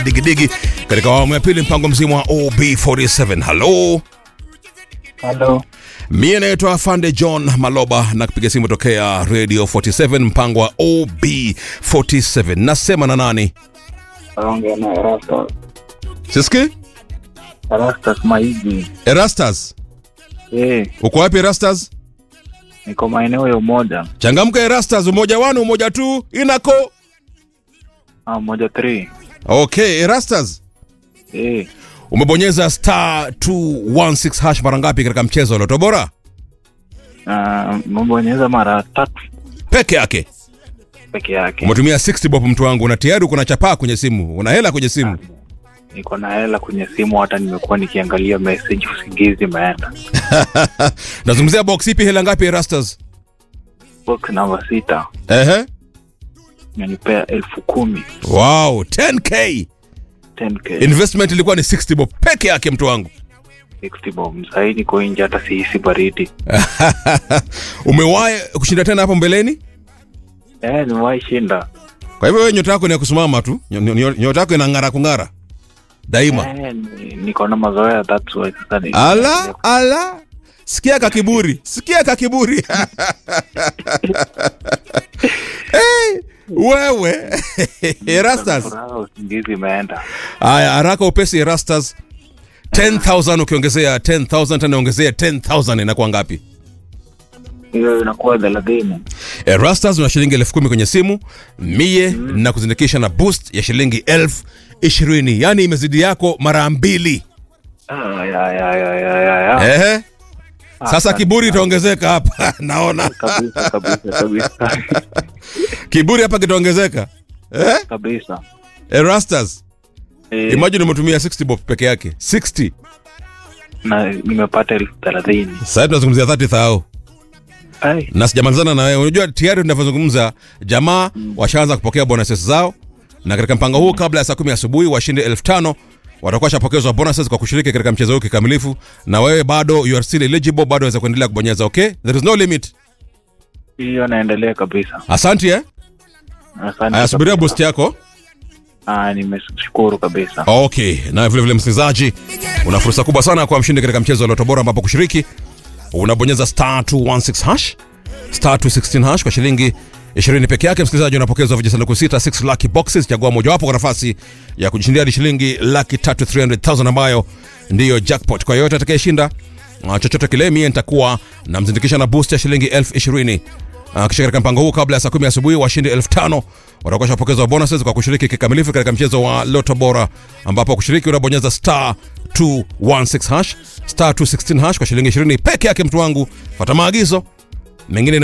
digidigi katika awamu ya pili mpango mzima wa OB47. Halo, Halo, mie naitwa Afande John Maloba na kupiga simu tokea Radio 47 mpango wa OB47. Nasema na nani? naongea na Erastus. Siski? Erastus Maigi. Erastus. Eh, Uko wapi Erastus? niko maeneo ya Umoja. Changamka Erastus, umoja wanu umoja tu inako. Ah, Umoja 3. Okay, Erastus. Eh, Umebonyeza star 216 hash mara ngapi katika mchezo wa Loto Bora? na mbonyeza mara tatu Peke yake. peke yake. Umetumia 60 bob mtu wangu na tayari uko na chapaa kwenye simu. Una hela kwenye simu. Niko na hela kwenye simu, hata nimekuwa nikiangalia message, usingizi imeenda. Nazungumzia box ipi hela ngapi Erastus? Box namba sita Ehe. imenipea elfu kumi Wow, 10k. 10k Investment ilikuwa ni 60 bob peke yake mtu wangu. 60 bob. Sahii niko nje, hata sihisi baridi. Umewahi kushinda tena hapo mbeleni? Eh, nimewahi shinda. Kwa hivyo wewe nyota yako ni ya kusimama tu. Nyo- nyo- Nyota yako inang'ara kung'ara. Daima. Eh, ni- niko na mazoea, that's why sasa ni Ala, ala. Sikia ka kiburi. Sikia ka kiburi. hey, wewe. Erastus. Furaha, usingizi imeenda. Haya, haraka upesi Erastus. 10,000 ukiongezea 10,000 tena ongezea 10,000 inakuwa ngapi? Hiyo inakuwa thelathini. Erastus una shilingi elfu kumi kwenye simu mie na kuzindikisha na boost ya shilingi elfu ishirini yaani imezidi yako mara mbili. Ah, ya, ya, ya, ya, ya, ya. Ehe. Sasa Asante kiburi sana. itaongezeka hapa naona kabisa kabisa kabisa kiburi hapa kitaongezeka eh? kabisa Erastus Eh, imagine umetumia 60 bob peke yake 60 na nimepata elfu thelathini sasa tunazungumzia 30 thao Ai, na sijamalizana na wewe. Unajua tayari tunavyozungumza jamaa washaanza kupokea bonuses zao, na katika mpango huu kabla ya saa kumi asubuhi washinde elfu tano watakuwa washapokezwa bonuses kwa kushiriki katika mchezo huu kikamilifu, na wewe bado you are still eligible, bado waweza kuendelea kubonyeza. Okay, there is no limit. hiyo naendelea kabisa Asante eh, asante aya subiria kabisa. boost yako. Ah, nimeshukuru kabisa Okay, na vile vile msikilizaji, una fursa kubwa sana kwa mshindi katika mchezo wa Loto Bora, ambapo kushiriki unabonyeza star 216 hash star 216 hash kwa shilingi 20 peke yake. Msikilizaji, unapokezwa vijisanduku sita 6 lucky boxes. Chagua mojawapo kwa nafasi ya kujishindia hadi shilingi laki tatu 300,000 ambayo ndiyo jackpot. Kwa yoyote atakayeshinda uh, chochote kile, mie nitakuwa namzindikisha na boost ya shilingi elfu ishirini Uh, kisha katika mpango huu kabla ya saa kumi asubuhi washindi elfu tano watakuwa shapokezwa bonuses kwa kushiriki kikamilifu katika mchezo wa Loto Bora, ambapo kushiriki unabonyeza star 216 hash star 216 hash kwa shilingi 20 peke yake. Mtu wangu, fuata maagizo mengine